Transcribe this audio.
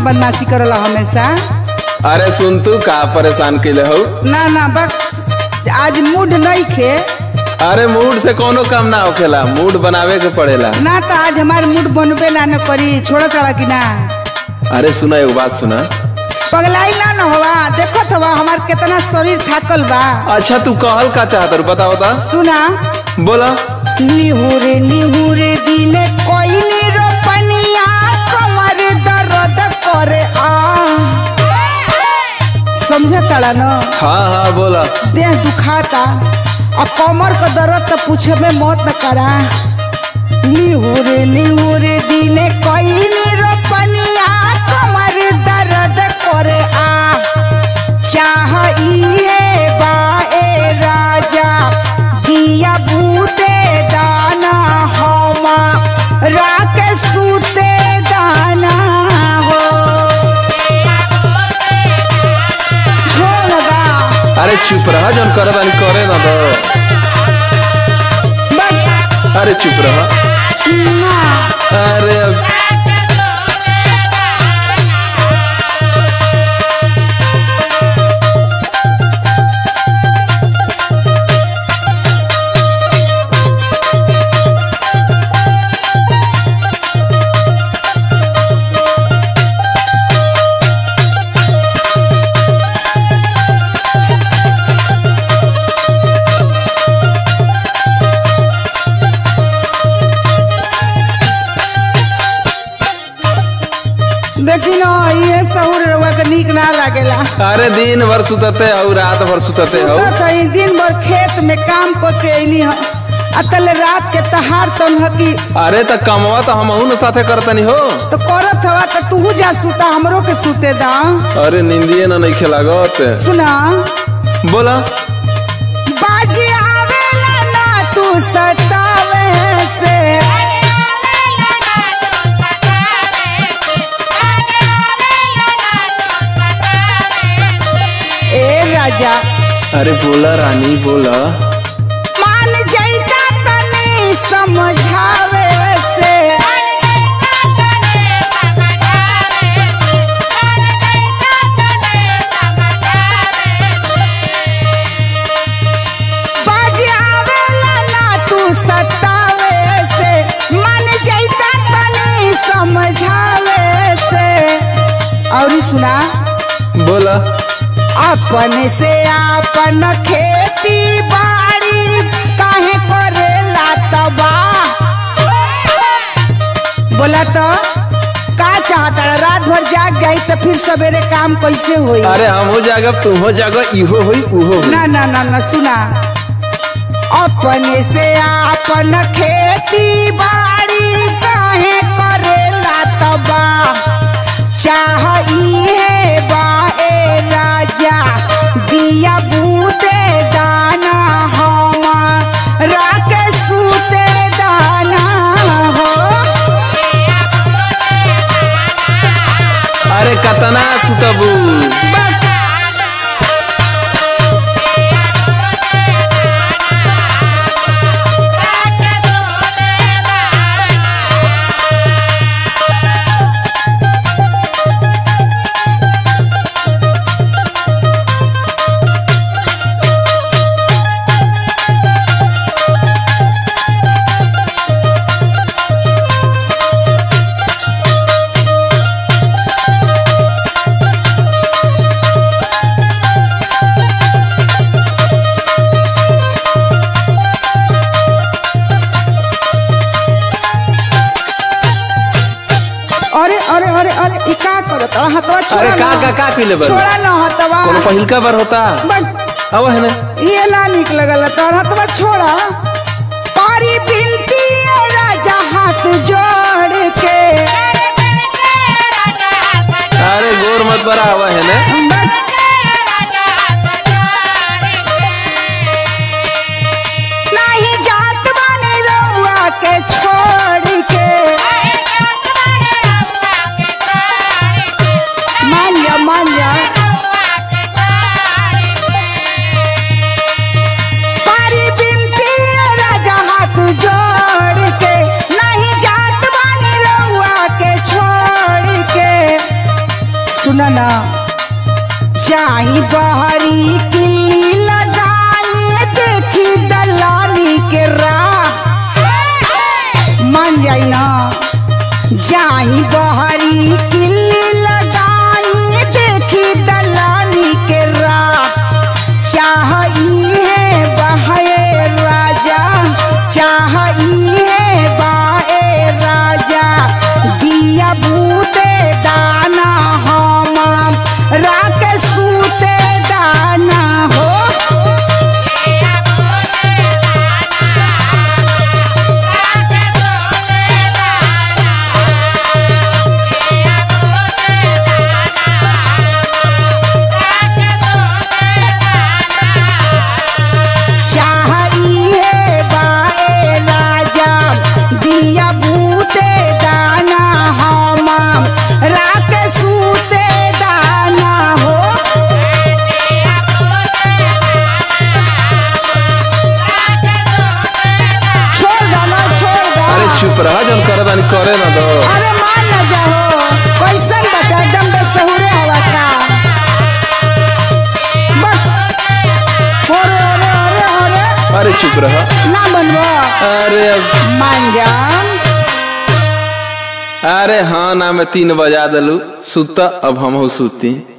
बदमाशी करला हमेशा अरे सुन तू का परेशान कैले हो ना ना बक आज मूड नहीं खे अरे मूड से कोनो काम ना होखेला मूड बनावे के पड़ेला ना तो आज हमार मूड बनबे ना न करी छोड़ तड़ा कि ना अरे सुना एगो बात सुना पगलाई ना न होवा देखो हवा हमार कितना शरीर थाकल बा अच्छा तू कहल का चाहत रू बता बता सुना बोला निहुरे निहुरे दिने कोई रोपनिया कमर दर्द करे आ समझ तड़ा न हाँ हाँ बोला देह दुखाता और कमर का दर्द तो पूछे में मौत न करा निहुरे निहुरे दिने कोई रोपनिया कमर दर्द करे आ चाह इहे बाए राजा दिया बूते दाना होमा राके सूते दाना हो छोड़ लगा अरे चुप रहा जौन करे तानी करे ना दो बस अरे चुप रहा ना अरे अब देखी न ये सहूर रउआ के नीक ना लागेला अरे दिन भर सुतते हो रात भर सुतते हो सुतत हई दिन भर खेत में काम क के अइली ह अतल रात के तहार तन ह की अरे त कमवा तो हम न साथे करतनी हो तो करत हवा तो तू जा सुता हमरो के सुते दा अरे निंदिए ना नहीं खेलागत सुना बोला बाजी आवेला ना तू सतावे से ए राजा अरे बोला रानी बोला मान जैता तनी समझावे से बाजी आवेला ना तू सतावे से मान जैता तनी समझावे से और सुना बोला अपन से अपन खेती बाड़ी काहे करेला तबा बोला तो का चाहता रात भर जाग जाई तो फिर सवेरे काम कैसे होई अरे हम हो जागब तुम हो जागब इहो होई उहो होई ना ना ना ना सुना अपने से अपन खेती बाड़ी काहे करेला तबा चाह इहे बाए राजा दिया बूते दाना हमा राके सूते दाना हो अरे कतना सुतबू अरे अरे अरे अरे ई का करत हतवा छोड़ा अरे का ना। का का कइले बा छोड़ा ना हतवा कोनो पहिलका बार होता बस अब है ना ये ना निक लगल तो हतवा छोड़ा पारी बिनती है राजा हाथ जोड़ के अरे गोर मत बरा हवा है ना बस नहीं जात बानी रउआ के छोड़ के मान जा मान जा पारी बिनती है राजा हाथ जोड़ के नहीं जात बानी रउआ के छोड़ के मान जाई ना जाई बहरी किल्ली लगाई देखी दलानी के रात चाह है बहे राजा चाह है बाए राजा दिया बूते दाना हम राख सूते दाना हो चाहिए बाए राजा दिया बूते दाना हम राख सूते दाना हो छोड़ गाना छोड़ गा अरे चुप रहा जन करे तानी करे ना दो अरे मान न जाओ कैसन बता एकदम बेसहुरे हवा का बस अरे अरे अरे अरे अरे चुप रहा ना बनबो अरे अब मान जान अरे हाँ ना मैं तीन बजा दलू सुत अब हम सुती